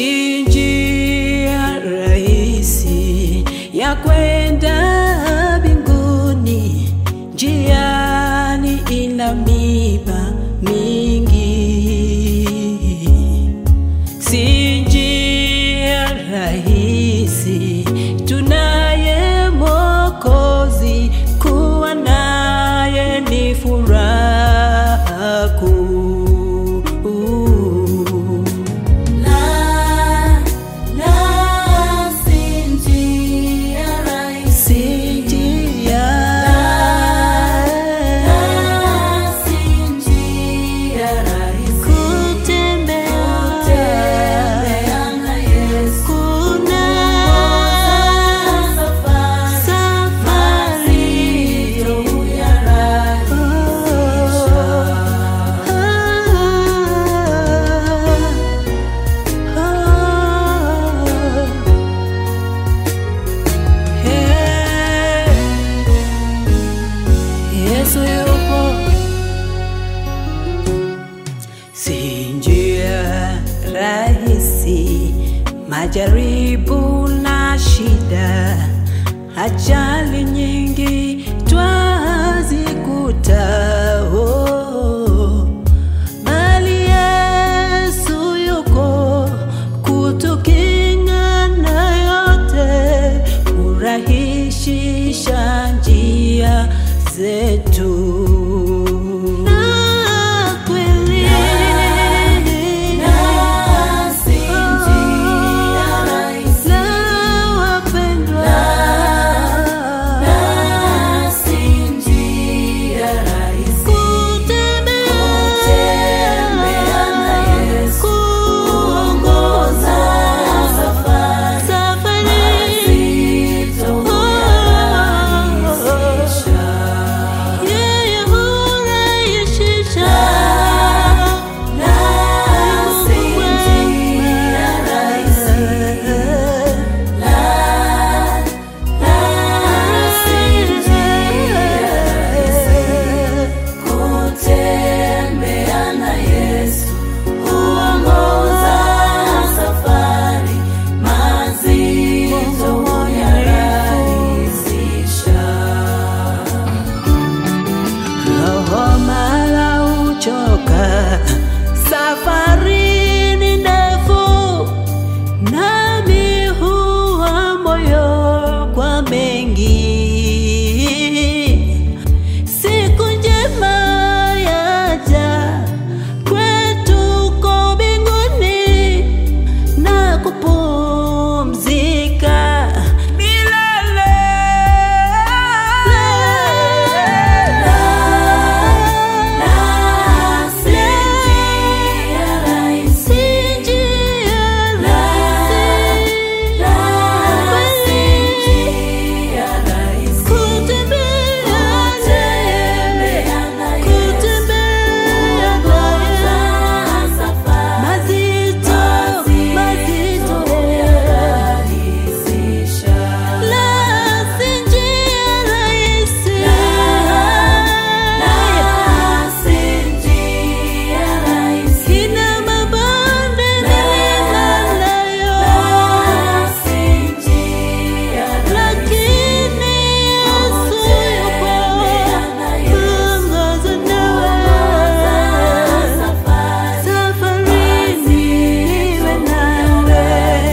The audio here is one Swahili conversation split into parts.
si njia rahisi ya kwenda mbinguni, njiani ina miba mingi, si njia rahisi. Tunaye Mwokozi, kuwa naye ni furaha kuu. La, la, si njia rahisi. Si njia La, si njia rahisi. kutembea Kutembea na Yesu. kuna Safari safari mazito Yesu yupo, si njia rahisi, majaribu na shida, ajali nyingi twazikuta oh. Bali Yesu yuko kutukinga na yote, kurahisisha njia zetu. Na kweli La, si njia rahisi. na wapendwa, La, si njia rahisi. Kutembea na Yesu. Kuongoza safari mazito kuyarahisisha. La, si njia rahisi. La, la, si njia rahisi. Kutembea na Yesu huongoza safari mazito kuyarahisisha. Roho mara uchoka, safari ni ndefu, nami huwa moyo kwa mengi. Siku njema yaja kwetu ko mbinguni na kupumzika milele. La, si njia rahisi. La, la, si njia rahisi. Kutembea na Yesu. Kuongoza safari mazito kuyarahisisha. La, si njia rahisi. Ina mabonde milima nayo, lakini Yesu yupo kuongoza nawe safarini, niwe nawe.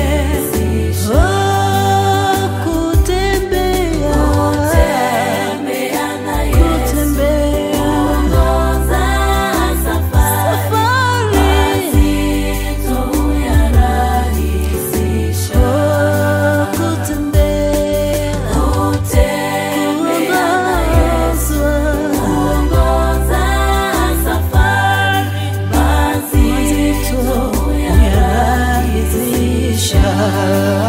Oh, kutembea, kutembea safari Oh, kutembea, mazito yarahisisha.